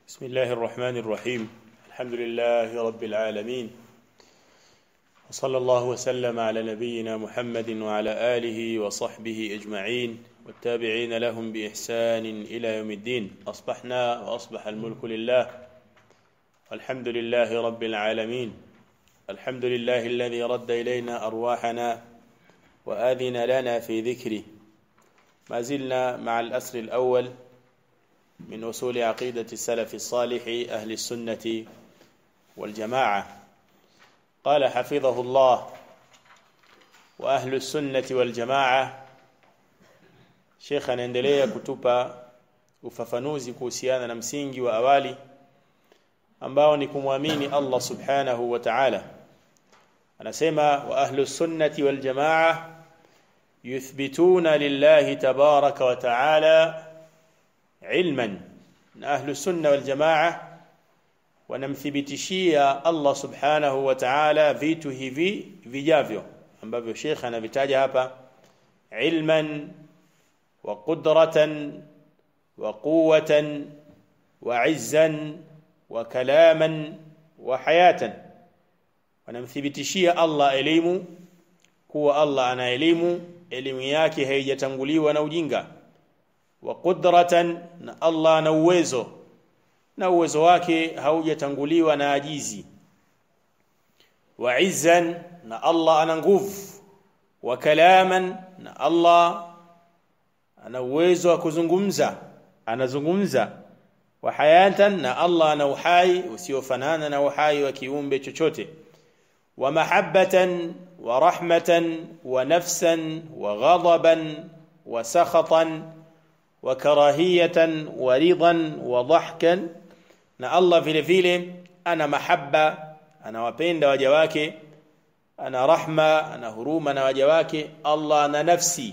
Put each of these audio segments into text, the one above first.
بسم الله الرحمن الرحيم الحمد لله رب العالمين وصلى الله وسلم على نبينا محمد وعلى آله وصحبه أجمعين والتابعين لهم بإحسان إلى يوم الدين أصبحنا وأصبح الملك لله والحمد لله رب العالمين الحمد لله الذي رد إلينا أرواحنا وآذن لنا في ذكره ما زلنا مع الأسر الأول من أصول عقيدة السلف الصالح أهل السنة والجماعة قال حفظه الله وأهل السنة والجماعة Sheikh anaendelea kutupa ufafanuzi kuhusiana na msingi wa awali ambao ni kumwamini Allah Subhanahu wa Ta'ala. Anasema wa ahlu sunnati wal jamaa yuthbituna lillahi tabaraka wa ta'ala ilman. Na ahlu sunna wal jamaa wanamthibitishia Allah Subhanahu wa Ta'ala vitu hivi vijavyo ambavyo Sheikh anavitaja hapa ilman وقدرة وقوة وعزا وكلاما وحياة wanamthibitishia Allah elimu kuwa Allah ana elimu elimu yake haijatanguliwa na ujinga wa qudratan na Allah ana uwezo na uwezo wake haujatanguliwa na ajizi wa izzan na Allah ana nguvu wa kalaman na Allah ana uwezo wa kuzungumza anazungumza wa hayatan na Allah ana uhai usiofanana na uhai wa kiumbe chochote wa mahabbatan wa rahmatan wa nafsan wa ghadaban wa sakhatan wa karahiyatan wa ridan wa dhahkan na Allah vile vile ana mahabba anawapenda waja wake ana rahma ana huruma na waja wake Allah ana nafsi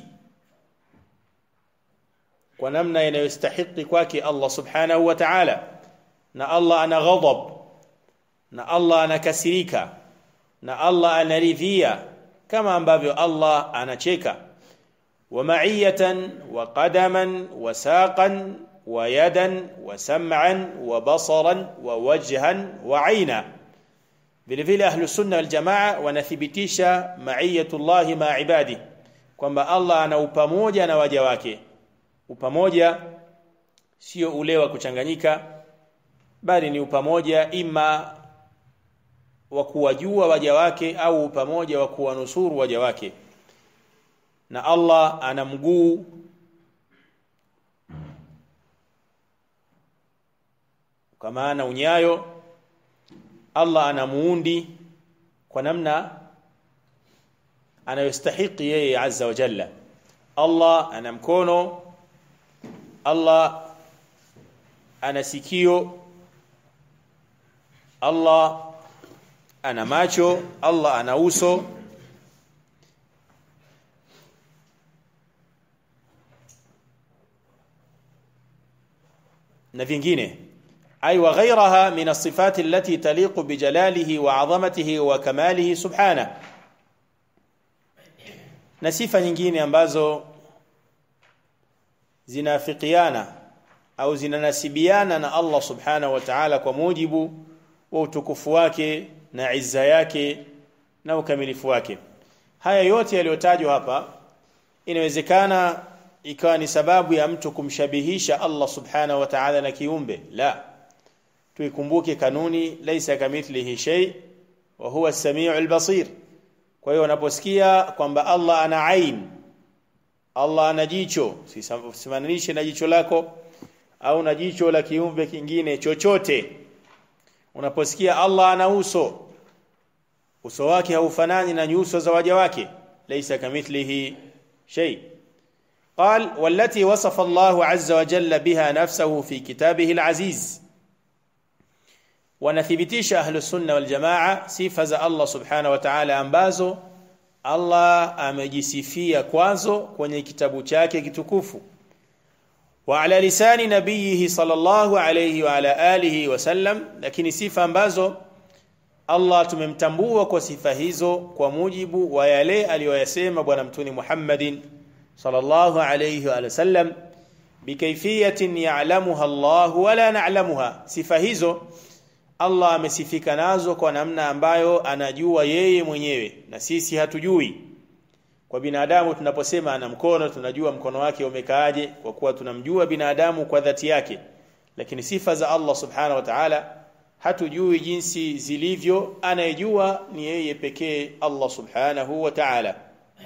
kwa namna inayostahiki kwake Allah subhanahu wa ta'ala na Allah ana ghadab na Allah anakasirika na Allah anaridhia kama ambavyo Allah anacheka wa ma'iyatan wa qadaman wa saqan wa yadan wa sam'an wa basaran wa wajhan wa aina vile vile ahlu sunna wal jamaa wanathibitisha ma'iyatullah ma ibadi kwamba Allah ana upamoja na waja wake upamoja sio ule wa kuchanganyika bali ni upamoja ima wa kuwajua waja wake au upamoja wa kuwanusuru waja wake na Allah ana mguu kama ana unyayo Allah ana muundi kwa namna anayostahiki yeye azza wa jalla Allah ana mkono Allah ana sikio Allah ana macho Allah ana uso na vingine ay wa ghayraha min as-sifat allati taliqu bi jalalihi wa 'azamatihi wa kamalihi subhanahu na sifa nyingine ambazo zinafikiana au zinanasibiana na Allah subhanahu wa ta'ala kwa mujibu wa utukufu wake na izza yake na ukamilifu wake haya yote yaliyotajwa hapa inawezekana ikawa ni sababu ya mtu kumshabihisha Allah subhanahu wa ta'ala na kiumbe la tuikumbuke kanuni laisa kamithlihi shay wa huwa as-sami'ul basir kwa hiyo unaposikia kwamba Allah ana ain Allah ana jicho simananishe na jicho lako au na jicho la kiumbe kingine chochote unaposikia Allah ana uso uso wake haufanani na nyuso za waja wake laysa kamithlihi shay قال والتي وصف الله عز وجل بها نفسه في كتابه العزيز wanathibitisha ahlu sunna wal jamaa sifa za Allah subhanahu wa ta'ala ambazo Allah amejisifia kwazo kwenye kitabu chake kitukufu wa ala lisani nabiyihi sallallahu alayhi wa ala alihi wasallam lakini sifa ambazo Allah tumemtambua kwa sifa hizo kwa mujibu wa yale aliyoyasema bwana mtuni Muhammadin sallallahu alayhi wa sallam bikayfiyatin ya'lamuha Allah wala na'lamuha sifa hizo Allah amesifika nazo kwa namna ambayo anajua yeye mwenyewe na sisi hatujui kwa binadamu tunaposema ana mkono tunajua mkono wake umekaaje kwa kuwa tunamjua binadamu kwa dhati yake lakini sifa za Allah subhanahu wa ta'ala hatujui jinsi zilivyo anayejua ni yeye pekee Allah subhanahu wa ta'ala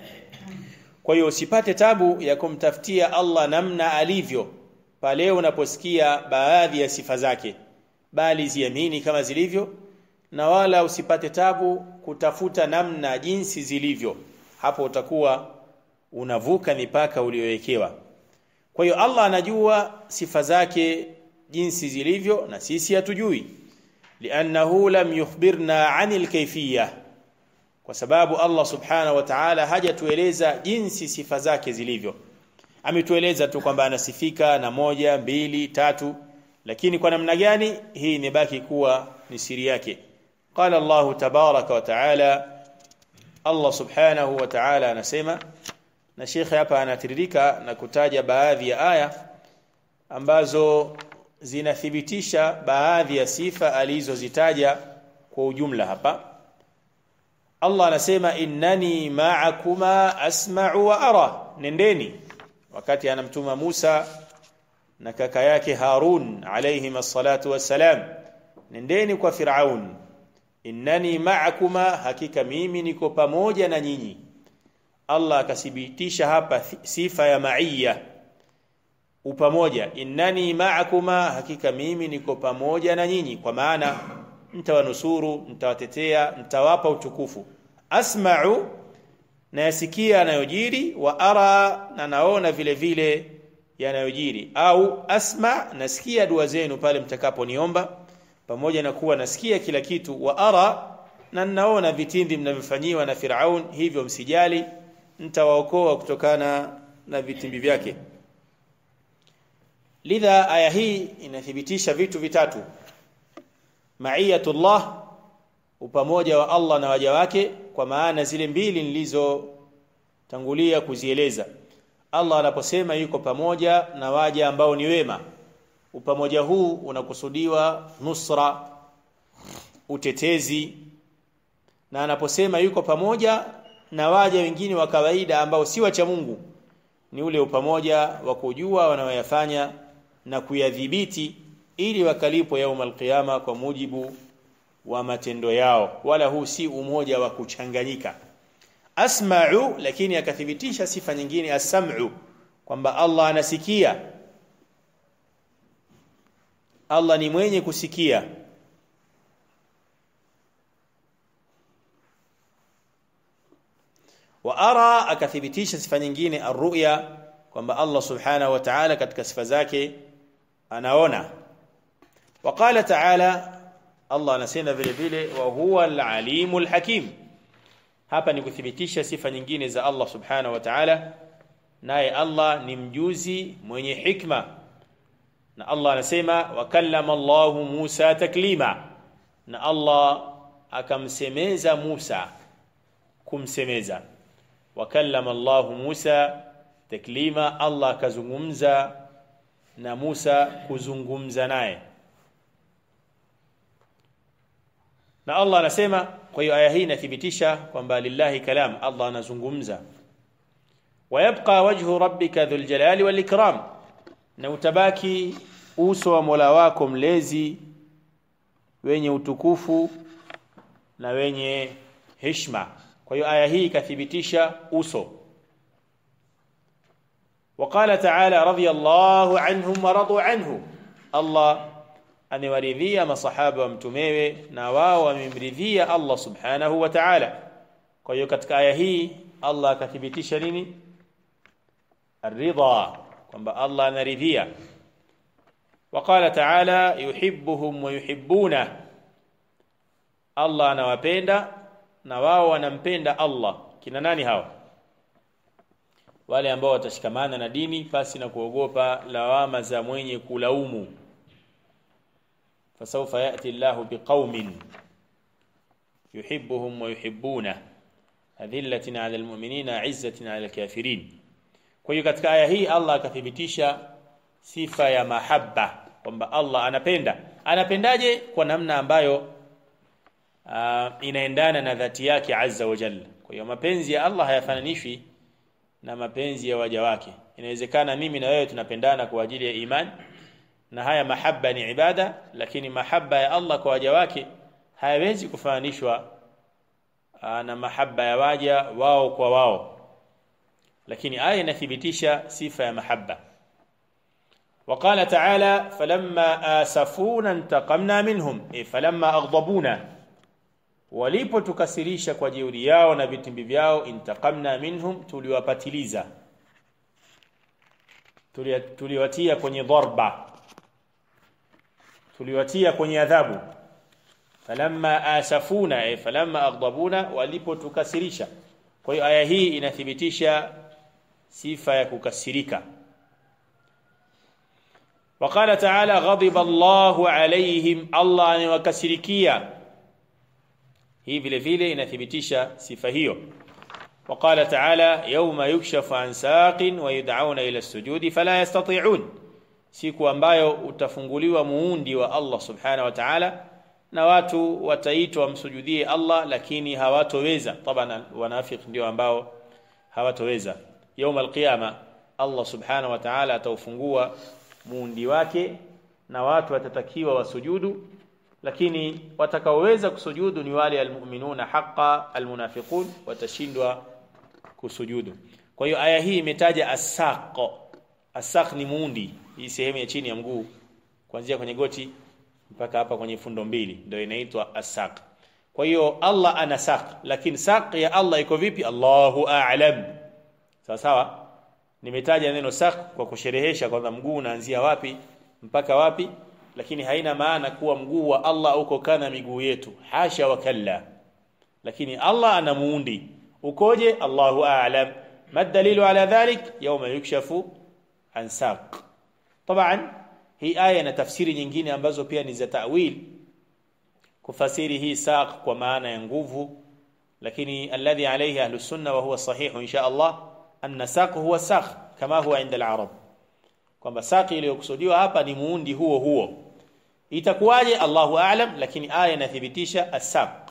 kwa hiyo usipate tabu ya kumtafutia Allah namna alivyo pale unaposikia baadhi ya sifa zake bali ziamini kama zilivyo na wala usipate tabu kutafuta namna jinsi zilivyo hapo utakuwa unavuka mipaka uliyowekewa kwa hiyo Allah anajua sifa zake jinsi zilivyo na sisi hatujui li'annahu lam yukhbirna 'anil kayfiyya kwa sababu Allah subhanahu wa ta'ala hajatueleza jinsi sifa zake zilivyo ametueleza tu kwamba anasifika na moja mbili tatu lakini kwa namna gani hii imebaki kuwa ni siri yake qala Allah tabaraka wa ta'ala Allah subhanahu wa ta'ala anasema na shekhe hapa anatiririka na kutaja baadhi ya aya ambazo zinathibitisha baadhi ya sifa alizozitaja kwa ujumla hapa Allah anasema innani ma'akuma asma'u wa ara nendeni wakati anamtuma Musa na kaka yake Harun alayhim assalatu wassalam nendeni kwa Firaun innani ma'akuma hakika mimi niko pamoja na nyinyi Allah akathibitisha hapa sifa ya ma'iyya upamoja innani ma'akuma hakika mimi niko pamoja na nyinyi kwa maana nitawanusuru nitawatetea nitawapa utukufu asma'u na yasikia yanayojiri wa ara na naona vile vile yanayojiri au asma nasikia dua zenu pale mtakaponiomba pamoja na kuwa nasikia kila kitu wa ara na naona vitindi mnavyofanyiwa na Firaun hivyo msijali nitawaokoa kutokana na vitimbi vyake lidha aya hii inathibitisha vitu vitatu ma'iyatullah upamoja wa Allah na waja wake kwa maana zile mbili nilizotangulia kuzieleza Allah anaposema yuko pamoja na waja ambao ni wema upamoja huu unakusudiwa nusra utetezi na anaposema yuko pamoja na waja wengine wa kawaida ambao si wacha Mungu ni ule upamoja wa kujua wanayoyafanya na kuyadhibiti ili wakalipo yaum alqiyama kwa mujibu wa matendo yao wala huu si umoja wa kuchanganyika asma'u lakini akathibitisha sifa nyingine as-sam'u kwamba Allah anasikia Allah ni mwenye kusikia wa ara akathibitisha sifa nyingine ar-ru'ya kwamba Allah subhanahu wa ta'ala katika sifa zake anaona وقال تعالى Allah anasema vile vile wa huwa al-alimul hakim hapa ni kuthibitisha sifa nyingine za Allah subhanahu wa ta'ala naye Allah ni mjuzi mwenye hikma na Allah anasema wa kallama Allah Musa taklima na Allah akamsemeza Musa kumsemeza wa kallama Allah Musa taklima Allah akazungumza na Musa kuzungumza naye na Allah anasema kwa hiyo aya hii inathibitisha kwamba lillahi kalam Allah anazungumza wayabqa wajhu rabbika dhul jalali wal ikram na utabaki uso wa Mola wako mlezi wenye utukufu na wenye heshima kwa hiyo aya hii ikathibitisha uso وقال تعالى رضي الله عنهم ورضوا عنه الله amewaridhia masahaba wa mtumewe na wao wamemridhia Allah subhanahu wa ta'ala kwa hiyo katika aya hii Allah akathibitisha nini الرضا kwamba Allah anaridhia وقال تعالى يحبهم ويحبونه Allah anawapenda na wao wanampenda Allah kina nani hao wale ambao watashikamana na dini pasi na kuogopa lawama za mwenye kulaumu فسوف يأتي الله بقوم يحبهم ويحبونه أذلة على المؤمنين عزة على الكافرين kwa hiyo katika aya hii Allah akathibitisha sifa ya mahabba kwamba Allah anapenda anapendaje kwa namna ambayo uh, inaendana na dhati yake azza wa jalla kwa hiyo mapenzi ya Allah hayafananishwi na mapenzi ya waja wake inawezekana mimi na wewe tunapendana kwa ajili ya imani na haya mahabba ni ibada lakini mahabba ya Allah kwa waja wake hayawezi kufananishwa na mahabba ya waja wao kwa wao lakini aya inathibitisha sifa ya mahabba وقال تعالى فلما آسفونا انتقمنا منهم إيه فلما أغضبونا walipotukasirisha kwa jeuri yao na vitimbi vyao intaqamna minhum tuliwapatiliza tuliwatia kwenye dharba tuliwatia kwenye adhabu falamma asafuna eh, falamma aghdabuna walipotukasirisha kwa hiyo aya hii inathibitisha sifa ya kukasirika وقال تعالى غضب الله عليهم الله anawakasirikia hii vile vile inathibitisha sifa hiyo وقال تعالى يوم يكشف عن ساق ويدعون إلى السجود فلا يستطيعون siku ambayo utafunguliwa muundi wa Allah subhanahu wa ta'ala na watu wataitwa wamsujudie Allah lakini hawatoweza taban wanafiki ndio ambao hawatoweza يوم القيامه Allah subhanahu wa ta'ala ataufungua muundi wake na watu watatakiwa wasujudu lakini watakaoweza kusujudu ni wale almu'minuna haqa almunafiqun watashindwa kusujudu kwa hiyo aya hii imetaja asaq asaq ni muundi hii sehemu ya chini ya mguu kuanzia kwenye goti mpaka hapa kwenye fundo mbili ndio inaitwa asaq kwa hiyo Allah ana saq lakini saq ya Allah iko vipi Allahu a'lam sawa sawa nimetaja neno saq kwa kusherehesha kwamba mguu unaanzia wapi mpaka wapi lakini haina maana kuwa mguu wa Allah uko kana miguu yetu hasha wa kalla lakini Allah ana muundi ukoje Allahu a'lam ma dalilu ala dhalik yawma yukshafu an saq طبعا hii aya na tafsiri nyingine ambazo pia ni za ta'wil kufasiri hii saq kwa maana ya nguvu lakini alladhi alayhi ahlus sunna wa huwa sahih insha Allah anna saq huwa saq kama huwa inda al-arab kwamba saqi iliyokusudiwa hapa ni muundi huo huo itakuwaje Allahu a'lam lakini aya inathibitisha as-saq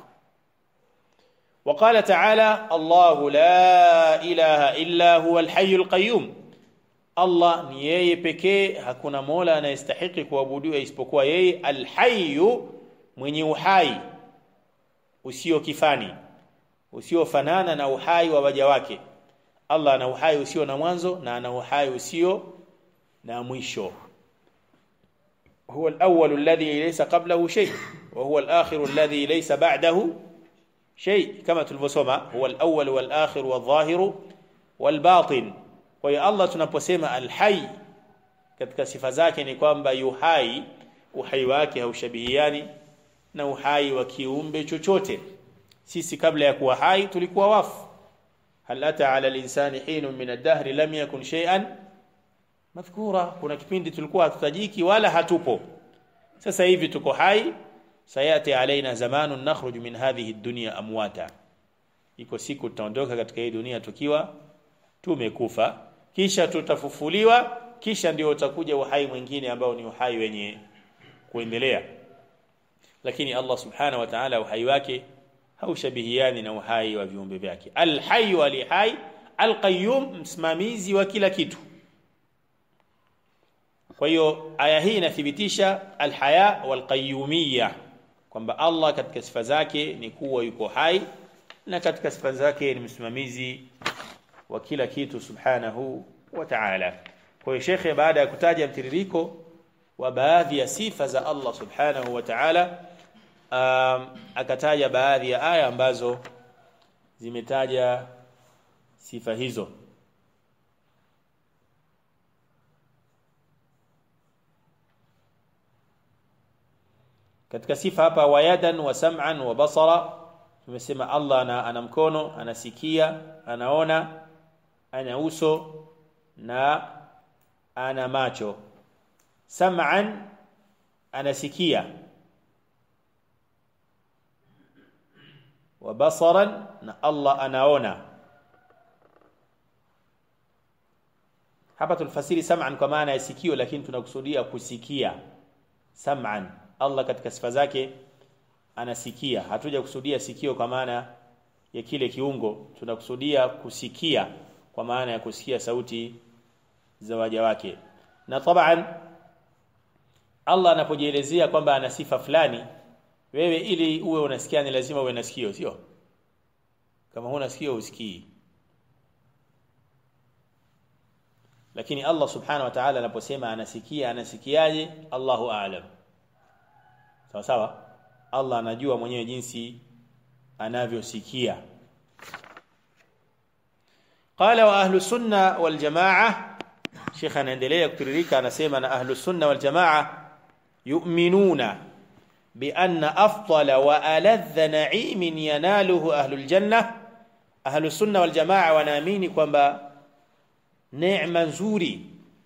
وقال تعالى الله لا إله إلا هو الحي القيوم Allah ni yeye pekee hakuna mola anayestahiki kuabudiwa isipokuwa yeye alhayyu mwenye uhai usio kifani usiofanana na uhai wa waja wake Allah ana uhai usio na mwanzo na ana uhai usio na mwisho هو الأول الذي ليس قبله شيء وهو الآخر الذي ليس بعده شيء كما تلفسما هو الأول والآخر والظاهر والباطن kwa hiyo Allah tunaposema alhai katika sifa zake ni kwamba yuhai uhai wake haushabihiani na uhai wa kiumbe chochote sisi kabla ya kuwa hai tulikuwa wafu hal ata ala linsani hinun min ad-dahr lam yakun shay'an madhkura kuna kipindi tulikuwa hatutajiki wala hatupo sasa hivi tuko hai sayati alaina zamanun nakhruju min hadhihi ad-dunya amwata iko siku tutaondoka katika hii dunia tukiwa tumekufa kisha tutafufuliwa kisha ndio utakuja uhai mwingine ambao ni uhai wenye kuendelea lakini Allah subhanahu wa ta'ala uhai wake haushabihiani na uhai wa viumbe vyake alhayy alihai alqayyum msimamizi wa kila kitu kwa hiyo aya hii inathibitisha alhaya walqayyumiyya kwamba Allah katika sifa zake ni kuwa yuko hai na katika sifa zake ni msimamizi wa kila kitu subhanahu wa ta'ala kwa hiyo shekhe baada ya kutaja mtiririko wa baadhi ya sifa za Allah subhanahu wa ta'ala um, akataja baadhi ya aya ambazo zimetaja sifa hizo katika sifa hapa wayadan wa sam'an wa basara tumesema Allah ana, ana mkono anasikia anaona ana uso na ana macho sam'an anasikia wa basaran na Allah anaona hapa tulfasiri sam'an kwa maana ya sikio lakini tunakusudia kusikia sam'an Allah katika sifa zake anasikia hatuja kusudia sikio kwa maana ya kile kiungo tunakusudia kusikia kwa maana ya kusikia sauti za waja wake na taban Allah anapojielezea kwamba ana sifa fulani wewe ili uwe unasikia ni lazima uwe na sikio sio kama huna sikio usikii lakini Allah subhanahu wa ta'ala anaposema anasikia anasikiaje Allahu a'lam sawa sawa Allah anajua mwenyewe jinsi anavyosikia qala wa ahlu sunna wal jamaa Sheikh anaendelea kutiririka anasema na ahlu sunna wal jamaa yu'minuna bi anna afdala wa aladha na'imin yanaluhu ahlul janna ahlu sunna wal jamaa wanaamini kwamba neema nzuri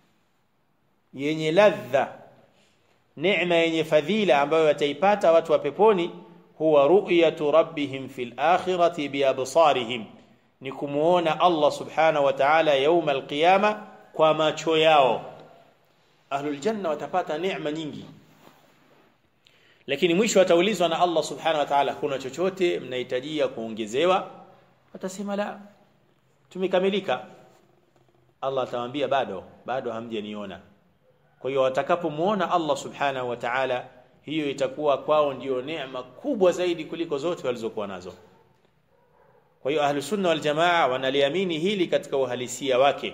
yenye ladha neema yenye fadhila ambayo wataipata watu wa peponi huwa ru'yatu rabbihim fil akhirati bi absarihim ni kumuona Allah subhanahu wa ta'ala yauma alqiyama kwa macho yao ahlul janna watapata neema nyingi lakini mwisho wataulizwa na Allah subhanahu wa ta'ala kuna chochote mnahitajia kuongezewa watasema la tumekamilika Allah atawaambia bado bado hamjaniona kwa hiyo watakapomuona Allah subhanahu wa ta'ala hiyo itakuwa kwao ndio neema kubwa zaidi kuliko zote walizokuwa nazo kwa hiyo ahlu sunna wal jamaa wanaliamini hili katika uhalisia wake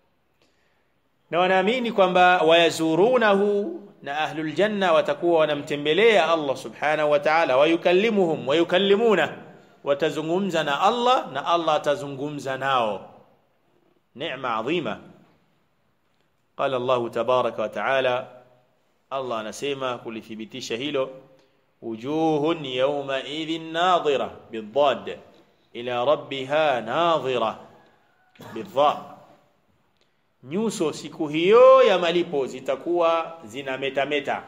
na wanaamini kwamba wayazurunahu na ahlul janna watakuwa wanamtembelea Allah subhanahu wa ta'ala wayukallimuhum wayukallimuna watazungumza na Allah na Allah atazungumza nao neema adhima قال الله تبارك وتعالى الله anasema kulithibitisha hilo wujuhun yawma idhin nadhira bidad ila rabbiha nadhira bidha nyuso siku hiyo ya malipo zitakuwa zina metameta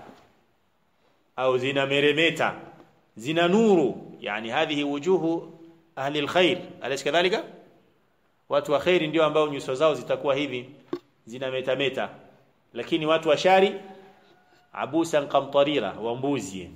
au zina meremeta zina nuru yani hadhihi wujuhu ahli alkhair alaysa kadhalika watu wa khairi ndio ambao nyuso zao zitakuwa hivi zina metameta lakini watu wa shari abusan qamtarira wa mbuzi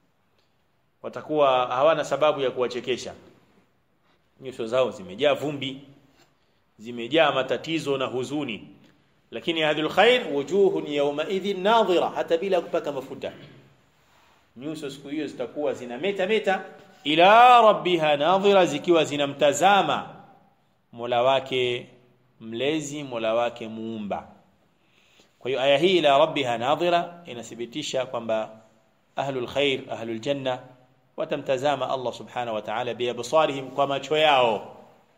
watakuwa hawana sababu ya kuwachekesha nyuso zao zimejaa vumbi zimejaa matatizo na huzuni lakini hadhul khair wujuhun yawma idhin nadhira hata bila kupaka mafuta nyuso siku hiyo zitakuwa zina meta meta ila rabbiha nadhira zikiwa zinamtazama Mola wake mlezi Mola wake muumba kwa hiyo aya hii ila rabbiha nadhira inathibitisha kwamba ahlul khair ahlul janna watamtazama Allah subhanahu wa ta'ala biabsarihim kwa macho yao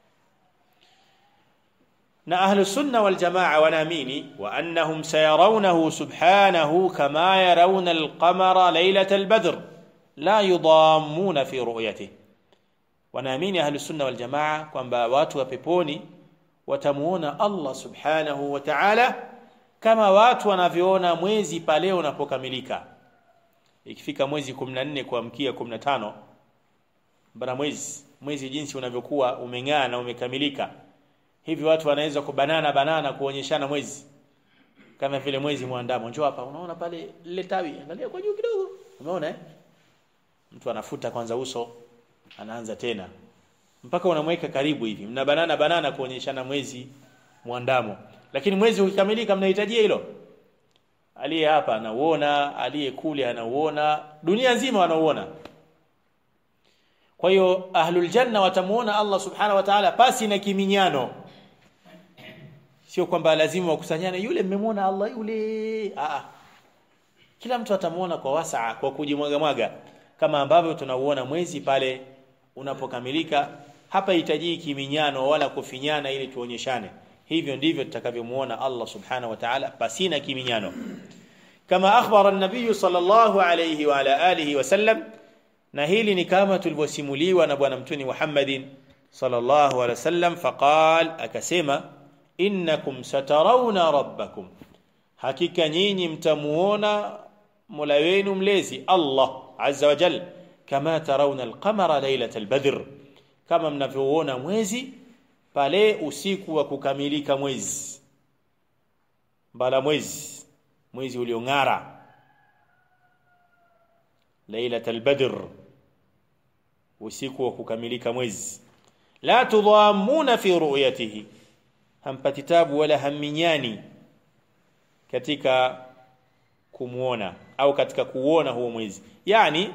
na ahlus sunna wal jamaa wanaamini wa annahum sayarawnahu subhanahu kama yarawna al-qamara laylatal badr la yudammuna fi ru'yatihi wanaamini ahlus sunna wal jamaa kwamba watu wa peponi watamuona Allah subhanahu wa ta'ala kama watu wanavyoona mwezi pale unapokamilika ikifika mwezi 14 kuamkia 15 bara mwezi mwezi jinsi unavyokuwa umeng'aa na umekamilika hivi watu wanaweza kubanana banana kuonyeshana mwezi kama vile mwezi mwandamo njoo hapa unaona pale lile tawi angalia kwa juu kidogo umeona eh mtu anafuta kwanza uso anaanza tena mpaka unamweka karibu hivi mna banana banana kuonyeshana mwezi mwandamo lakini mwezi ukikamilika mnahitajia hilo aliye hapa anauona aliye kule anauona dunia nzima wanauona kwa hiyo ahlul janna watamuona Allah subhanahu wa ta'ala pasi na kiminyano sio kwamba lazima wakusanyane yule mmemwona Allah yule a kila mtu atamuona kwa wasaa kwa kujimwaga mwaga kama ambavyo tunauona mwezi pale unapokamilika hapa hitaji kiminyano wala kufinyana ili tuonyeshane hivyo ndivyo tutakavyomuona Allah subhanahu wa ta'ala pasina kiminyano kama akhbara an-nabiy sallallahu alayhi wa ala alihi wasallam na hili ni kama tulivyosimuliwa na bwana mtuni Muhammadin sallallahu alayhi wasallam faqal akasema innakum satarawna rabbakum hakika nyinyi mtamuona mola wenu mlezi Allah azza wa jalla kama tarawna al-qamara laylatal badr kama mnavyoona mwezi pale usiku wa kukamilika mwezi mbala mwezi mwezi uliong'ara lailatul badr usiku wa kukamilika mwezi la tudhamuna fi ru'yatihi hampati tabu wala haminyani katika kumuona au katika kuona huo mwezi yani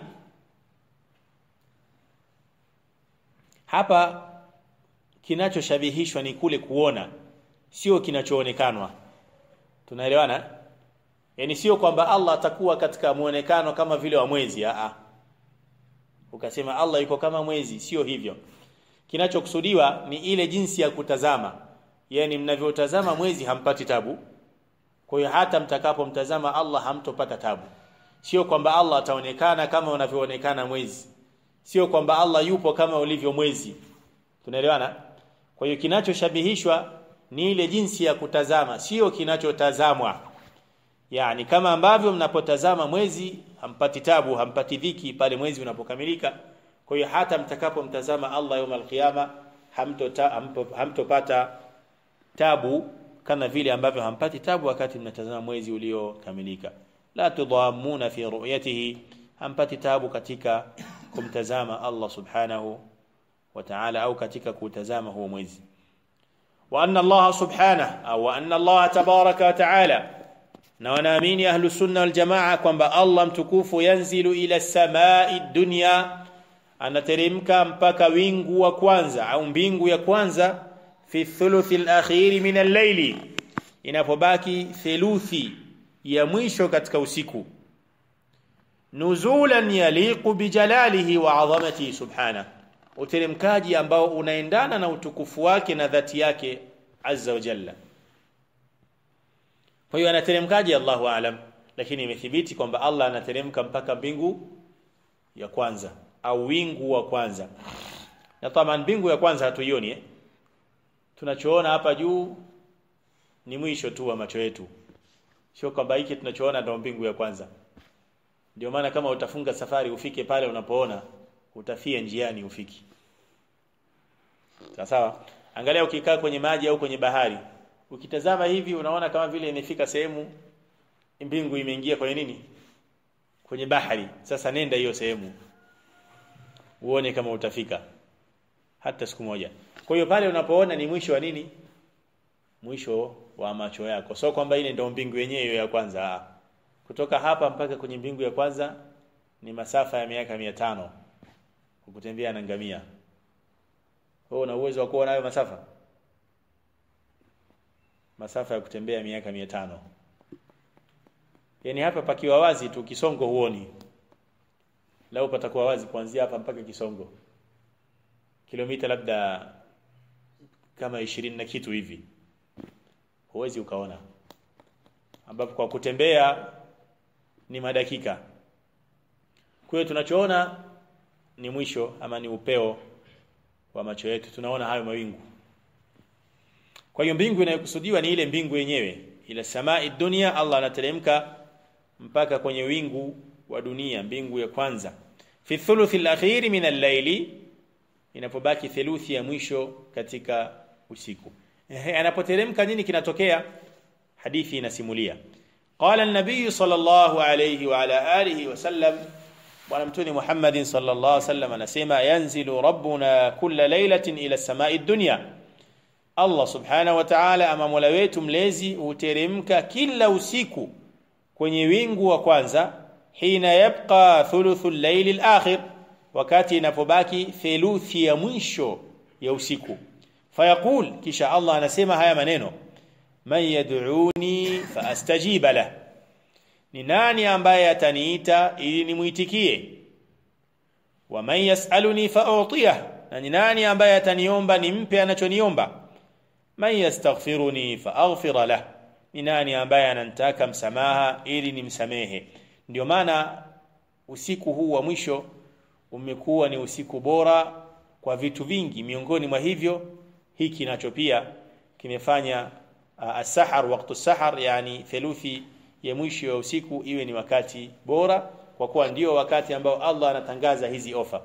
hapa kinachoshabihishwa ni kule kuona sio kinachoonekanwa tunaelewana yani sio kwamba Allah atakuwa katika muonekano kama vile wa mwezi a ukasema Allah yuko kama mwezi sio hivyo kinachokusudiwa ni ile jinsi ya kutazama yani mnavyotazama mwezi hampati tabu kwa hiyo hata mtakapomtazama Allah hamtopata tabu sio kwamba Allah ataonekana kama unavyoonekana mwezi sio kwamba Allah yupo kama ulivyo mwezi tunaelewana kwa hiyo kinachoshabihishwa ni ile jinsi ya kutazama sio kinachotazamwa yani kama ambavyo mnapotazama mwezi hampati tabu hampati dhiki pale mwezi unapokamilika kwa hiyo hata mtakapomtazama Allah يوم القيامه hamtopata hamto, hamto tabu kama vile ambavyo hampati tabu wakati mnatazama mwezi uliokamilika la tudhamuna fi ru'yatihi hampati tabu katika kumtazama Allah subhanahu wa ta'ala au katika kutazama huo mwezi wa anna Allah subhanahu au anna Allah tabaraka wa ta'ala na wanaamini ahlu sunna wal jamaa kwamba Allah mtukufu yanzilu ila samai dunya anateremka mpaka wingu wa kwanza au mbingu ya kwanza fi thuluthi al-akhir min al-layli inapobaki theluthi ya mwisho katika usiku nuzulan yaliqu bijalalihi wa azamatihi subhana uteremkaji ambao unaendana na utukufu wake na dhati yake azza wa jalla kwa hiyo anateremkaji Allahu aalam lakini imethibiti kwamba Allah anateremka mpaka mbingu ya kwanza au wingu wa kwanza na taman mbingu ya kwanza hatuioni eh? tunachoona hapa juu ni mwisho tu wa macho yetu sio kwamba hiki tunachoona ndio mbingu ya kwanza ndio maana kama utafunga safari ufike pale unapoona utafia njiani ufiki sawa sawa angalia ukikaa kwenye maji au kwenye bahari ukitazama hivi unaona kama vile imefika sehemu mbingu imeingia kwenye nini kwenye bahari sasa nenda hiyo sehemu uone kama utafika hata siku moja kwa hiyo pale unapoona ni mwisho wa nini mwisho wa macho yako sio kwamba ile ndio mbingu yenyewe ya kwanza kutoka hapa mpaka kwenye mbingu ya kwanza ni masafa ya miaka mia tano kutembea na ngamia wewe una uwezo wa kuona hayo masafa masafa ya kutembea miaka mia tano yani hapa pakiwa wazi tu kisongo huoni lao patakuwa wazi kuanzia hapa mpaka kisongo kilomita labda kama ishirini na kitu hivi huwezi ukaona ambapo kwa kutembea ni madakika kwa hiyo tunachoona ni mwisho ama ni upeo wa macho yetu tunaona hayo mawingu kwa hiyo mbingu inayokusudiwa ni ile mbingu yenyewe ila samai dunia Allah anateremka mpaka kwenye wingu wa dunia mbingu ya kwanza fi thuluthi al-akhir min al-layli inapobaki theluthi ya mwisho katika usiku ehe anapoteremka nini kinatokea hadithi inasimulia qala an-nabiy sallallahu alayhi wa ala alihi wa sallam bwana mtume Muhammad sallallahu alayhi wasallam anasema yanzilu rabbuna kulla laylatin ila samai dunya Allah subhanahu wa ta'ala ama mola wetu mlezi huteremka kila usiku kwenye wingu wa kwanza hina yabqa thuluthu al-layl al-akhir wakati inapobaki theluthi ya mwisho ya usiku fayaqul kisha Allah anasema haya maneno man yad'uni faastajiba lah ni nani ambaye ataniita ili nimuitikie wa man yasaluni fa'utiyah na ni nani ambaye ataniomba nimpe anachoniomba man yastaghfiruni faaghfir lah ni nani ambaye ananitaka msamaha ili nimsamehe ndio maana usiku huu wa mwisho umekuwa ni usiku bora kwa vitu vingi miongoni mwa hivyo hiki nacho pia kimefanya uh, as-sahar wakati sahar yani theluthi ya mwisho ya usiku iwe ni wakati bora kwa kuwa ndio wakati ambao Allah anatangaza hizi ofa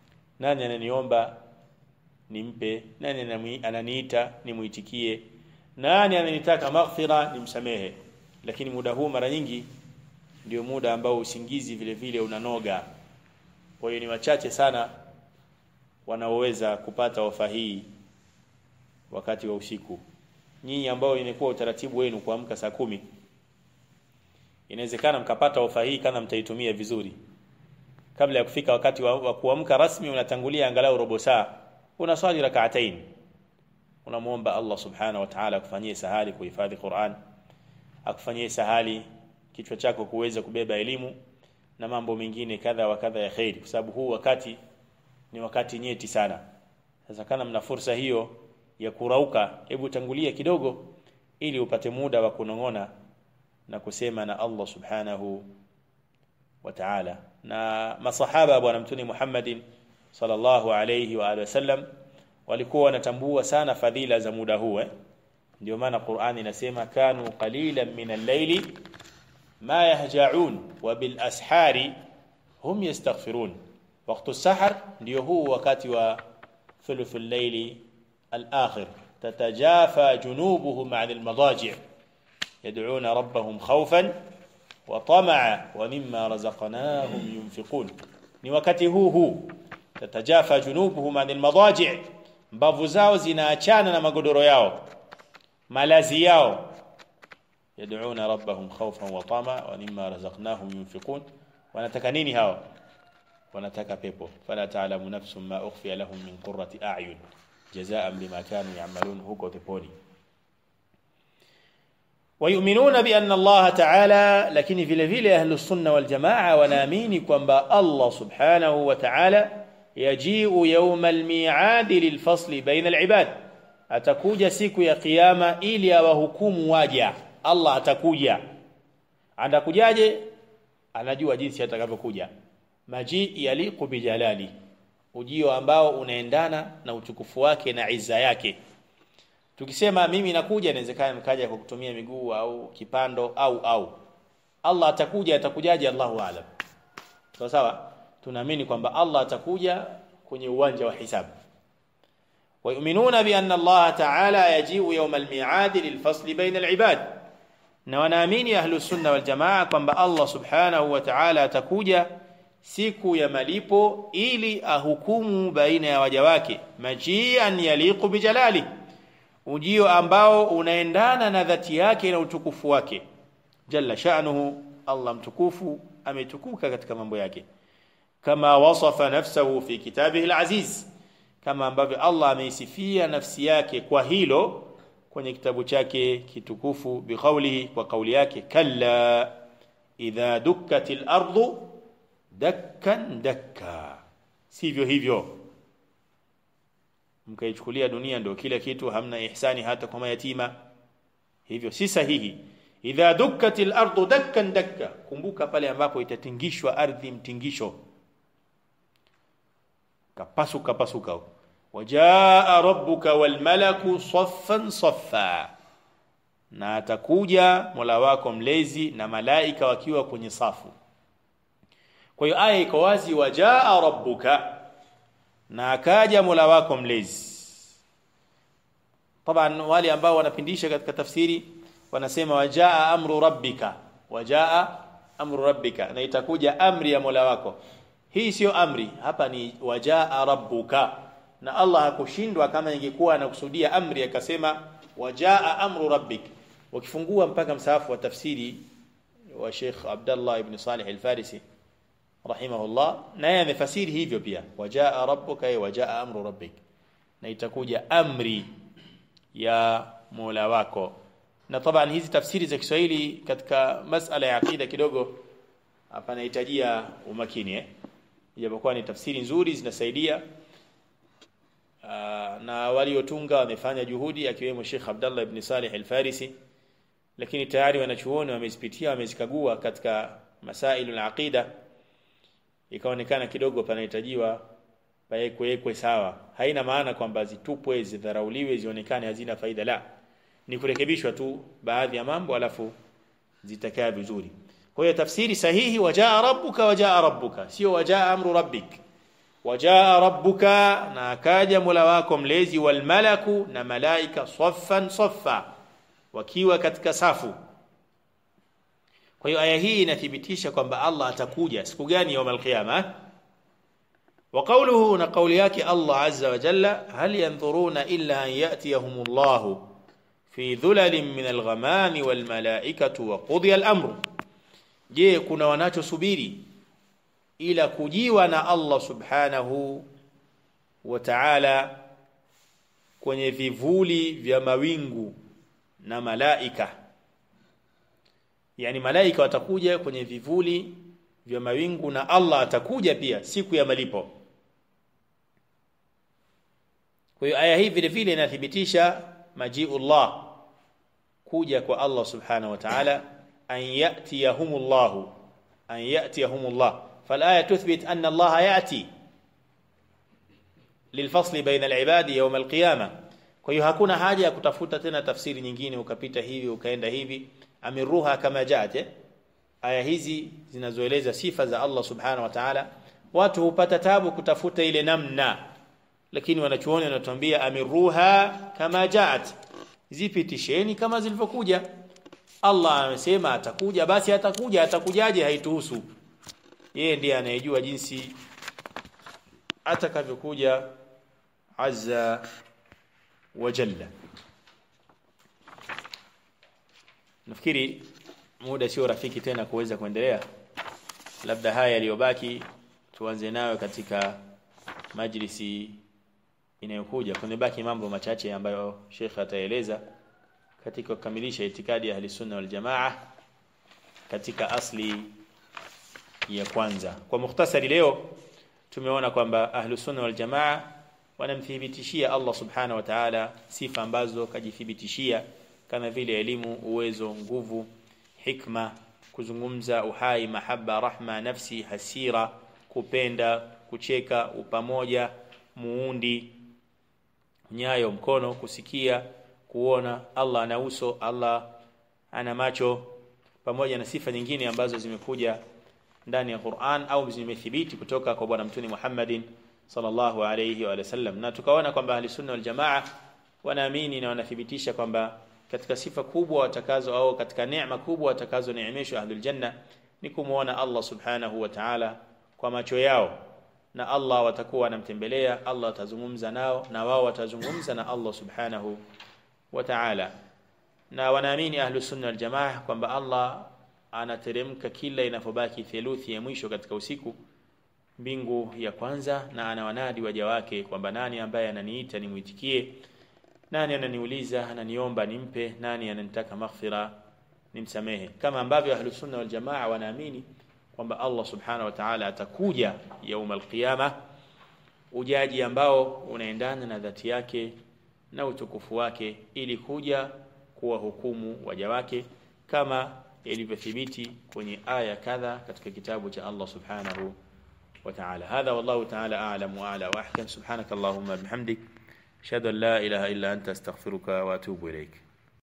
nani ananiomba nimpe nani ananiita nimuitikie nani amenitaka maghfira nimsamehe lakini muda huu mara nyingi ndio muda ambao usingizi vile vile unanoga kwa hiyo ni wachache sana wanaoweza kupata ofa hii wakati wa usiku nyinyi ambao imekuwa utaratibu wenu kuamka saa kumi inawezekana mkapata ofa hii kama mtaitumia vizuri kabla ya kufika wakati wa, wa kuamka rasmi unatangulia angalau robo saa unaswali rak'atain unamuomba Allah subhanahu wa ta'ala akufanyie sahali kuhifadhi Qur'an akufanyie sahali kichwa chako kuweza kubeba elimu na mambo mengine kadha wa kadha ya khairi kwa sababu huu wakati ni wakati nyeti sana sasa kana mna fursa hiyo ya kurauka hebu tangulia kidogo ili upate muda wa kunong'ona na kusema na Allah subhanahu wa ta'ala na masahaba bwana mtuni Muhammadin sallallahu alayhi wa alihi wasallam walikuwa wanatambua sana fadhila za muda huu eh ndio maana Qur'ani inasema kanu qalilan min al-layli ma yahja'un wa bil ashari hum yastaghfirun waqtu sahar ndio huu wakati wa thuluthul layli al-akhir tatajafa junubuhum 'an al-madaji' yad'una rabbahum khawfan wa tama'a wa mimma razaqnahum yunfiqun ni wakati huu huu tatajafa junubuhum 'an al-madaji' mbavu zao zinaachana na magodoro yao malazi yao yad'una rabbahum khawfan wa tama wa mimma razaqnahum yunfiqun wanataka nini hao wanataka pepo fala ta'lamu nafsun ma ukhfiya lahum min qurrati a'yun jazaan bima kanu ya'malun huko peponi ويؤمنون بأن الله تعالى لكن vile vile أهل السنة والجماعة wanaamini kwamba Allah subhanahu wa ta'ala yaji'u yawm al-mi'ad lilfasl baina al-ibad atakuja siku ya kiyama ili awahukumu waja Allah atakuja atakujaje anajua jinsi atakavyokuja maji yaliqu bijalali ujio ambao unaendana na utukufu wake na izza yake tukisema mimi nakuja inawezekana nikaja kwa kutumia miguu au kipando au au Allah atakuja atakujaje Allahu aalam sawa sawa tunaamini kwamba Allah atakuja kwenye uwanja wa hisabu ويؤمنون بأن الله تعالى يجيء يوم الميعاد للفصل بين العباد na wanaamini ahlu sunna wal jamaa kwamba Allah subhanahu wa ta'ala atakuja siku ya malipo ili ahukumu baina ya waja wake majian yaliqu bijalali ujio ambao unaendana na dhati yake na utukufu wake jalla sha'nuhu Allah mtukufu ametukuka katika mambo yake kama wasafa nafsahu fi kitabihi al-aziz kama ambavyo Allah ameisifia nafsi yake kwa hilo kwenye kitabu chake kitukufu biqaulihi kwa kauli yake kalla idha dukkatil ardu dakkan dakka sivyo hivyo mkaichukulia dunia ndio kila kitu hamna ihsani hata kwa mayatima hivyo si sahihi idha dukkatil ardu dakkan dakka kumbuka pale ambapo itatingishwa ardhi mtingisho kapasuka pasuka wajaa rabbuka wal malaku saffan saffa na atakuja Mola wako mlezi na malaika wakiwa kwenye safu kwa hiyo aya iko wazi wajaa rabbuka na akaja Mola wako mlezi طبعا wale ambao wanapindisha katika tafsiri wanasema wajaa amru rabbika wajaa amru rabbika na itakuja amri ya Mola wako hii sio amri hapa ni wajaa rabbuka na Allah hakushindwa kama ingekuwa anakusudia amri akasema wajaa amru rabbik wakifungua mpaka msahafu wa tafsiri wa Sheikh Abdullah ibn Salih al-Farisi rahimahullah naye amefasiri hivyo pia wajaa rabbuka wajaa amru rabbik na itakuja amri ya Mola wako na taban hizi tafsiri za Kiswahili katika masala ya akida kidogo hapa nahitajia umakini eh ijapokuwa ni tafsiri nzuri zinasaidia uh, na waliotunga wamefanya juhudi akiwemo Sheikh Abdullah ibn Salih al-Farisi lakini tayari wanachuoni wamezipitia wamezikagua katika masailu al-aqida ikaonekana kidogo panahitajiwa paekwe sawa haina maana kwamba zitupwe zidharauliwe zionekane hazina faida la ni kurekebishwa tu baadhi ya mambo alafu zitakaa vizuri kwa hiyo tafsiri sahihi wajaa rabbuka wajaa rabbuka sio wajaa amru rabbik wajaa rabbuka na akaja mola wako mlezi wal malaku na malaika saffan saffa wakiwa katika safu kwa hiyo aya hii inathibitisha kwamba Allah atakuja siku gani يوم القيامه وقوله na kauli yake Allah azza wa jalla hal yanzuruna illa an yatiyahum Allah fi dhulalin min al-ghamami wal malaikatu wa qudiya al-amru je kuna wanachosubiri ila kujiwa na Allah subhanahu wa ta'ala kwenye vivuli vya mawingu na malaika yani malaika watakuja kwenye vivuli vya mawingu na Allah atakuja pia siku ya malipo kwa hiyo aya hii vile vile inathibitisha majiullah kuja kwa Allah subhanahu wa ta'ala an yatiyahumullah an yatiyahumullah فالآية تثبت أن الله يأتي للفصل بين العباد يوم القيامة kwa hiyo hakuna haja ya kutafuta tena tafsiri nyingine ukapita hivi ukaenda hivi amiruha kama jaat aya hizi zinazoeleza sifa za Allah subhanahu wa ta'ala watu hupata tabu kutafuta ile namna lakini wanachuoni wanatuambia amiruha kama jaat zipitisheni kama zilivyokuja Allah amesema atakuja basi atakuja atakujaje haituhusu yeye ndiye anayejua jinsi atakavyokuja azza wa jalla nafikiri muda sio rafiki tena kuweza kuendelea labda haya yaliyobaki tuanze nayo katika majlisi inayokuja kunibaki mambo machache ambayo Sheikh ataeleza katika kukamilisha itikadi ya Ahlusunna wal Jamaa katika asli ya kwanza kwa mukhtasari leo tumeona kwamba Ahlusunna wal Jamaa wanamthibitishia Allah subhanahu wa ta'ala sifa ambazo kajithibitishia kama vile elimu uwezo nguvu hikma kuzungumza uhai mahaba rahma nafsi hasira kupenda kucheka upamoja muundi nyayo mkono kusikia kuona Allah ana uso Allah ana macho pamoja na sifa nyingine ambazo zimekuja ndani ya Qur'an au zimethibiti kutoka kwa bwana mtume Muhammadin sallallahu alayhi wa sallam na tukaona kwamba ahli sunna wal jamaa wanaamini na wanathibitisha kwamba katika sifa kubwa watakazo au katika neema kubwa watakazo neemeshwa ahlul janna ni kumuona Allah subhanahu wa ta'ala kwa macho yao na Allah watakuwa wanamtembelea Allah atazungumza nao na wao watazungumza na Allah subhanahu wa ta'ala na wanaamini ahlus sunna wal jamaa kwamba Allah anateremka kila inapobaki theluthi ya mwisho katika usiku mbingu ya kwanza na anawanadi waja wake kwamba nani ambaye ananiita nimuitikie nani ananiuliza ananiomba nimpe nani ananitaka maghfira nimsamehe kama ambavyo ahlus sunna wal jamaa wanaamini kwamba Allah subhanahu wa ta'ala atakuja yaum alqiyama ujaji ambao unaendana na dhati yake na utukufu wake ili kuja kuwa hukumu waja wake kama ilivyothibiti kwenye aya kadha katika kitabu cha Allah subhanahu wa ta'ala hadha wallahu ta'ala a'lam wa a'la wa ahkam subhanakallahumma bihamdik ashhadu an la ilaha illa anta astaghfiruka wa atubu ilayk